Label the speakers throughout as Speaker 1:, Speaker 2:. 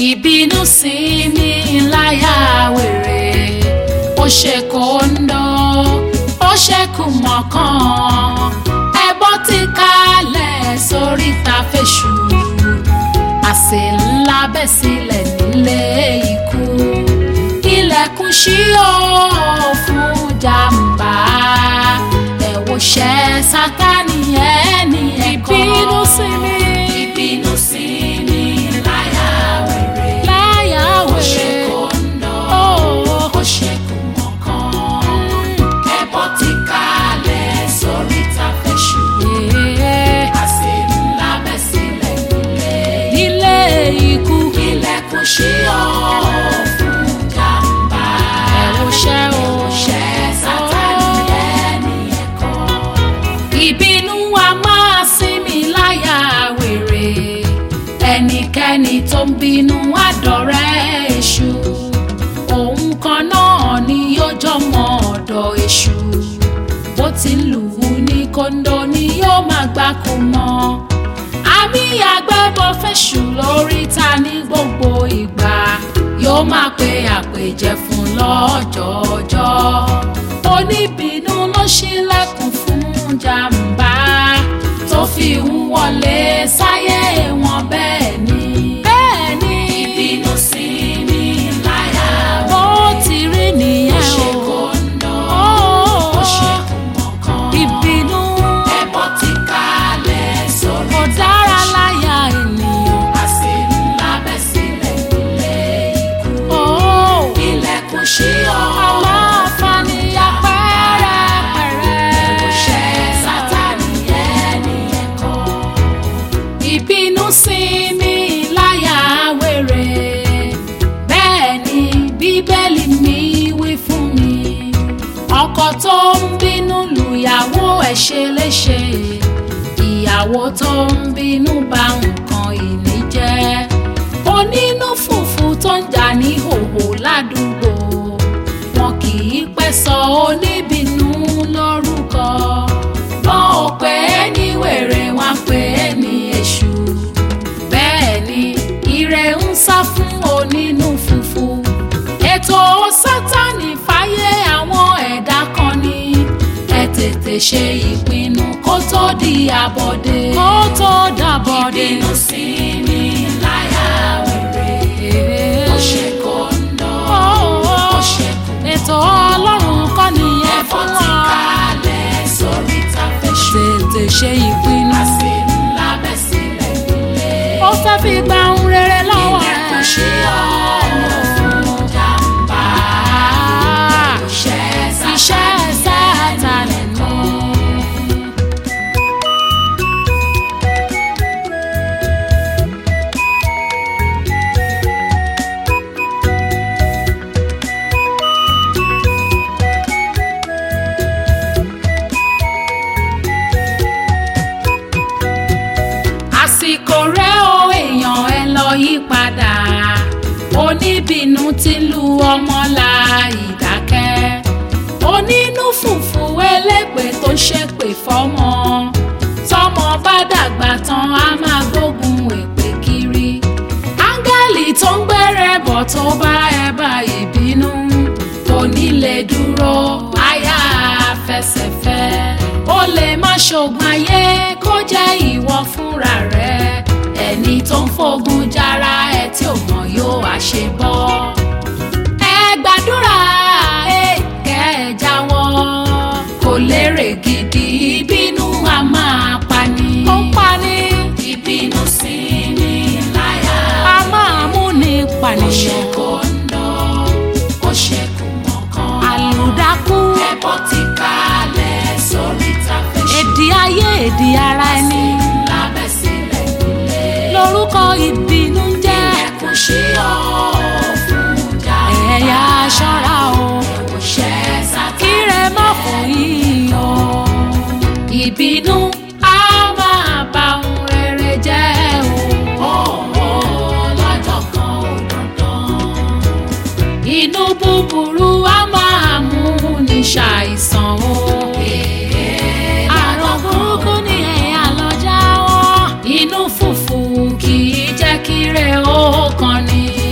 Speaker 1: ìbínú sí ní láyà wèrè ó ṣe kóńdó ó ṣe kùmọ̀kan ẹbọ ti kalẹ̀ sórí ta fèṣù àsè ńlá bẹ́ sílẹ̀ nílé ikú ilẹ̀kùn ṣí ó fún jàǹbá ẹ̀wòṣẹ́ sátánì ẹni ẹ̀kọ́
Speaker 2: ìbínú sí mi.
Speaker 1: ìbínú sí ní láyà wèrè
Speaker 2: láyà
Speaker 1: ó ṣe
Speaker 2: wèrè.
Speaker 1: kóńdó
Speaker 2: Ó.
Speaker 1: ó ṣe kùmọ̀kan ẹbọ ti kalẹ̀ sórí ta fèṣù àsè ńlá bẹ́ sílẹ̀ nílé
Speaker 2: ilé ikú.
Speaker 1: ilẹ̀kùn ṣí ọ́ fún jàǹbá.
Speaker 2: ẹ̀wòṣẹ́ o.
Speaker 1: ẹ̀wòṣẹ́ sátánì ẹni ẹ̀kọ́. ìbínú wa máa sinmi láyà wèrè ẹnikẹ́ni tó ń bínú àdọ̀rẹ́ èṣù òun kan náà ni yóò jọmọ ọ̀dọ̀ èṣù bó ti ń lù ú ní kóńdó ni yóò máa gbáko mọ́ àmì àgbẹ̀bọ̀ fẹ̀sù lórí ta ní gbogbo ìgbà yóò máa pe àpèjẹ fún lọ́jọ́ọjọ́ oníbínú ló ṣílẹ̀kùn fún jàǹbá tó fi ń wọlé sáyé wọn bẹ́ẹ̀ ni bẹ́ẹ̀ ni ìbínú sí ní láyà
Speaker 2: bó ti rí
Speaker 1: ó
Speaker 2: nìyẹn
Speaker 1: ṣe
Speaker 2: o.
Speaker 1: kóńdó
Speaker 2: Ó.
Speaker 1: ó ṣe kùmọ̀kan
Speaker 2: ìbínú
Speaker 1: ẹbọ ti kalẹ̀ sórí
Speaker 2: kò dára láyà ènìyàn.
Speaker 1: àsè ńlá bẹ́ sílẹ̀ nílé ikú.
Speaker 2: Ó.
Speaker 1: ilẹ̀kùn ṣí ọ́
Speaker 2: aláfààní apẹ́rẹ́pẹ́rẹ́.
Speaker 1: ẹ̀wòṣẹ́ sátánì ẹni ẹ̀kọ́. ìbínú sí mi láyà wèrè bẹ́ẹ̀ ni bíbélì mi wí fún mi ọkọ tó ń bínú lùyàwó ẹ̀ ṣe léṣe ìyàwó tó ń bínú bà nǹkan ìní jẹ́ onínú fùfú tó ń jà ní hòhò ládùúgbò wọn kì í pẹ́ sọ oníbínú lórúkọ wọn ò pè é ní wèrè wọn pè é ní èṣù bẹ́ẹ̀ ni ire ń sá fún onínú fùfú ètò sátánì fáyé àwọn ẹ̀dá kan ní ẹ tètè ṣe ìpinnu kó tó di àbọ̀dé
Speaker 2: kó tó dàbọ̀dé.
Speaker 1: ìbínú sí ní láyà wèrè ó ṣe kóńdó ó ṣe kù
Speaker 2: ètò ọlọ́run kọ́ nìyẹn
Speaker 1: ẹ̀fọ́
Speaker 2: fún
Speaker 1: ti
Speaker 2: wa.
Speaker 1: kalẹ̀ sórí tàfẹ́ṣù
Speaker 2: tètè ṣe ìpinnu.
Speaker 1: àsè ńlá bẹ́ sílẹ̀ nílé
Speaker 2: ó fẹ́ fi gba ohun rere lọ́wọ́
Speaker 1: ilẹ̀kùn
Speaker 2: rẹ̀.
Speaker 1: ṣí ọ́ fún jàǹbá
Speaker 2: Ah,
Speaker 1: iṣẹ́
Speaker 2: iṣẹ́
Speaker 1: sátánì
Speaker 2: sátánì nù.
Speaker 1: àsìkò rẹ o èèyàn ẹ lọ yí padà oníbínú ti lu ọmọ la ìdákẹ́ onínú fùfú elépè tó ń ṣépè fọ́mọ tọ́mọ bá dàgbà tán á máa gbógun èpè kiri áńgẹ́lì tó ń gbẹ́rẹ́ bọ̀ tó bá ẹ bá ìbínú kò ní lè dúró àyà fẹsẹ̀fẹ́ ó lè má ṣògùn ayé kó jẹ́ ìwọ fúnra rẹ ẹni tó ń fogun jára ẹ tí ò mọ̀ yóò wá ṣe bọ́ ẹ gbàdúrà ẹ kẹ́ ẹ jáwọ́ kò lérè gidi ìbínú a máa pani
Speaker 2: ó ń pani
Speaker 1: ìbínú sí ní láyà
Speaker 2: a máa mú ní
Speaker 1: ó ṣe
Speaker 2: pànìyàn.
Speaker 1: kóńdó ó ṣe kùmọ̀kan
Speaker 2: àlùdákú
Speaker 1: ẹbọ ti kalẹ̀ sórí tàfẹ́ṣù
Speaker 2: èdè ayé èdè ara ẹni
Speaker 1: lábẹ́ sílẹ̀ nílé
Speaker 2: lórúkọ ìbínú ń jẹ́
Speaker 1: ilẹ̀kùn ṣí ọ́ fún jàǹbá
Speaker 2: ẹ̀yà aṣọ́ra o
Speaker 1: ẹ̀wòṣẹ́ sátánì
Speaker 2: kíre má fò yín o.
Speaker 1: ìbínú á máa bà ohun rere jẹ́ o. Ọ̀wọ́ lọ́jọ́ kan ò dandan. Inú búburú á máa mú ní ṣàìsàn o.
Speaker 2: àrùn burúkú ni ẹ̀yà lọ jáwọ́.
Speaker 1: Inú fùfù kì í jẹ́ kíre ó kan ni.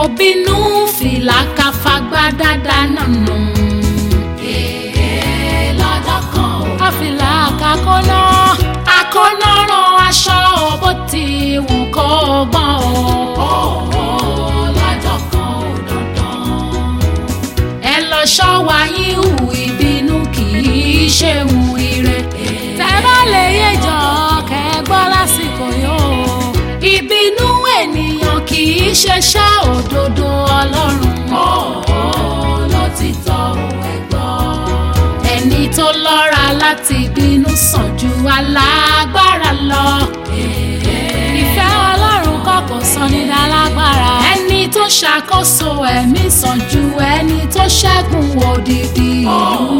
Speaker 1: bínú fìlà káfagbá dáadáa nànà. èè lọ́jọ́ kan ò
Speaker 2: káfílà kakọ́nà
Speaker 1: akọ́nà rán aṣọ bó ti wù kó gbọ́n o. lọ́jọ́ kan ò dandan. ẹ lọ ṣọ́wa yín hù ìbínú kì í ṣe hù ire.
Speaker 2: tẹ́ bá lè yéjọ kẹ́ gbọ́ lásìkò yóò.
Speaker 1: ìbínú ènìyàn kì í ṣeṣẹ́ òdodo ọlọ́run. ló ti tọ́ ẹ gbọ́. ẹni tó lọ́ra láti bínú sàn ju alágbára lọ.
Speaker 2: ìfẹ́ ọlọ́run kọ́ kò sọ ní dálágbára.
Speaker 1: ẹni tó ṣàkóso ẹ̀mí sàn ju ẹni tó ṣẹ́gun òdìdí ìlú